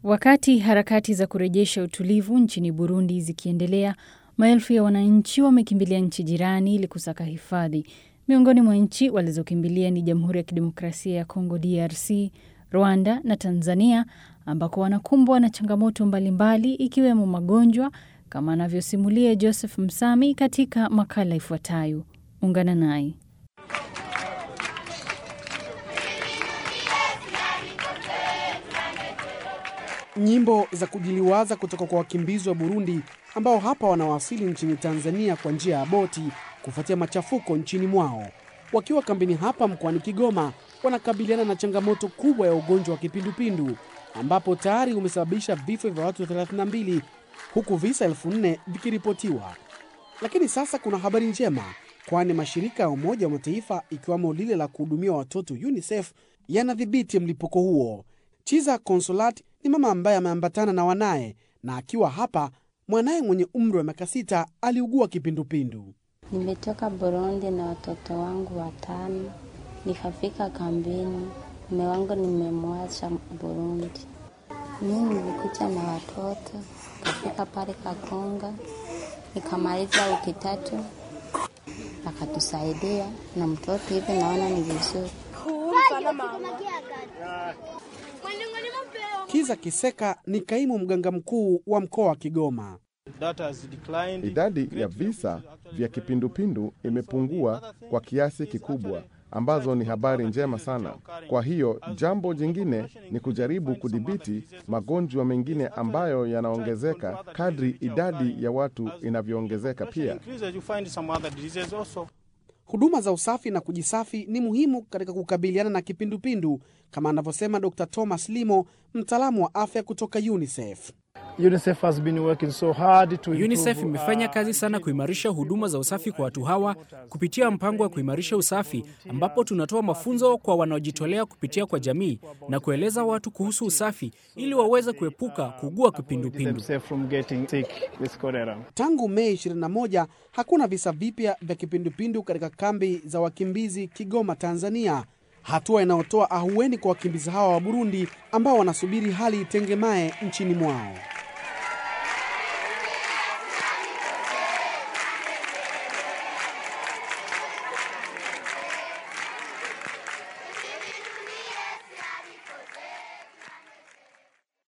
Wakati harakati za kurejesha utulivu nchini Burundi zikiendelea, maelfu ya wananchi wamekimbilia nchi jirani ili kusaka hifadhi. Miongoni mwa nchi walizokimbilia ni Jamhuri ya Kidemokrasia ya Kongo DRC, Rwanda na Tanzania, ambako wanakumbwa na changamoto mbalimbali ikiwemo magonjwa, kama anavyosimulia Joseph Msami katika makala ifuatayo. Ungana naye. Nyimbo za kujiliwaza kutoka kwa wakimbizi wa Burundi ambao hapa wanawasili nchini Tanzania kwa njia ya boti kufuatia machafuko nchini mwao. Wakiwa kambini hapa mkoani Kigoma, wanakabiliana na changamoto kubwa ya ugonjwa wa kipindupindu ambapo tayari umesababisha vifo vya watu 32 huku visa elfu nne vikiripotiwa. Lakini sasa kuna habari njema, kwani mashirika ya Umoja wa Mataifa ikiwamo lile la kuhudumia watoto UNICEF yanadhibiti mlipuko huo. Chiza Consolat ni mama ambaye ameambatana na wanaye, na akiwa hapa, mwanaye mwenye umri wa miaka sita aliugua kipindupindu. Nimetoka Burundi na watoto wangu watano, nikafika kambini. Mume wangu nimemwacha Burundi. Mimi nilikuja na watoto, nikafika pale Kakonga, nikamaliza wiki tatu, akatusaidia na mtoto hivi, naona ni vizuri. Kiza Kiseka ni kaimu mganga mkuu wa mkoa wa Kigoma. Idadi ya visa vya kipindupindu imepungua kwa kiasi kikubwa, ambazo ni habari njema sana. Kwa hiyo jambo jingine ni kujaribu kudhibiti magonjwa mengine ambayo yanaongezeka kadri idadi ya watu inavyoongezeka pia. Huduma za usafi na kujisafi ni muhimu katika kukabiliana na kipindupindu kama anavyosema Dr. Thomas Limo, mtaalamu wa afya kutoka UNICEF. UNICEF has been working so hard to UNICEF improve, imefanya uh, kazi sana kuimarisha huduma za usafi kwa watu hawa kupitia mpango wa kuimarisha usafi, ambapo tunatoa mafunzo kwa wanaojitolea kupitia kwa jamii na kueleza watu kuhusu usafi ili waweze kuepuka kuugua kipindupindu. themselves from getting sick with cholera. Tangu Mei 21 hakuna visa vipya vya kipindupindu katika kambi za wakimbizi Kigoma, Tanzania, hatua inayotoa ahueni kwa wakimbizi hawa wa Burundi ambao wanasubiri hali itengemae nchini mwao.